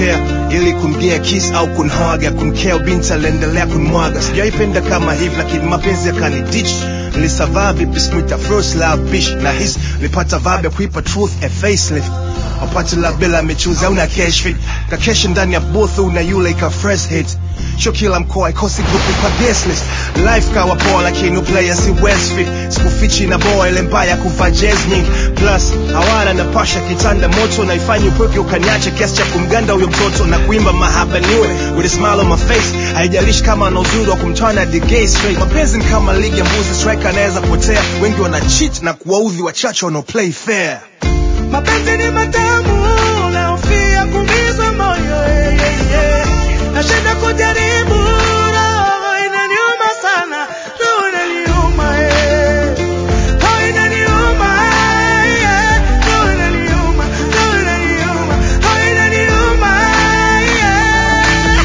kumkea ili kumgia kiss au kunhaga kumkea binti aliendelea kunmwaga sijaipenda kama hivi lakini mapenzi yakanidich nilisavaa vipi smita first love bish na his nilipata vibe ya kuipa truth a facelift wapate la bila amechuza una cash fit kakesha ndani ya booth una yule ika fresh hit sho kila mkoa ikosi grupu kwa guest list life kawa poa lakini player si westfit sikufichi na boa ile mbaya kuvaa jazz nyingi plus hawana na pasha kitanda moto na ifanye upweke ukaniache kiasi cha kumganda huyo mtoto na kuimba mahaba niwe with a smile on my face haijalishi kama ana uzuri wa kumtana the gay straight mapenzi ni kama ligi ya mbuzi striker anaweza potea wengi wana cheat na kuwaudhi wachache wanao play fair mapenzi ni matamu naofia kumiza moyo eh, eh, eh. nashinda kujaribu roho inaniuma sana roho inaniuma eh. roho inaniuma eh, roho inaniuma roho inaniuma roho inaniuma eh.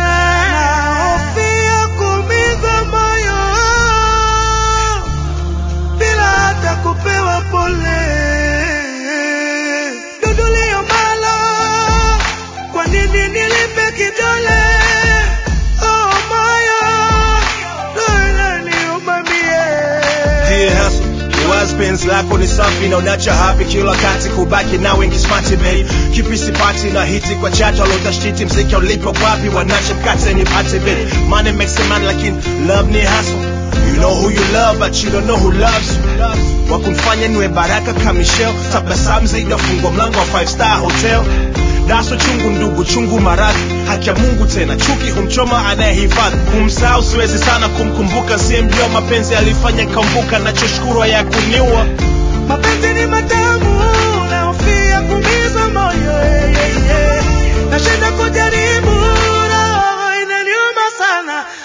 naofia kumiza moyo bila hata kupewa pole. Dudulio malo, kwa nini nilipe kidole? Oh moyo, roho inaniuma mie. Dear hustle, Liwazo penzi lako ni safi na unacha happy kila wakati kubaki na wengi smart babe kipi sipati na hiti kwa chat walotashiti mziki ulipo wapi wanacha mkate ni pate babe money makes a man lakini love ni hustle you know who you love but you don't know who loves you wakumfanya niwe baraka kamishel tabasamu zaidi afungwa mlango wa five star hotel daso chungu ndugu chungu maradhi haki ya mungu tena chuki humchoma anayehifadhi kumsahau siwezi sana kumkumbuka siyemjua mapenzi alifanya kambuka nachoshukuru ya kuniua Mapenzi ni matamu, naofia kumiza moyo eh, eh, eh. Nashinda kujaribu, roho inaniuma sana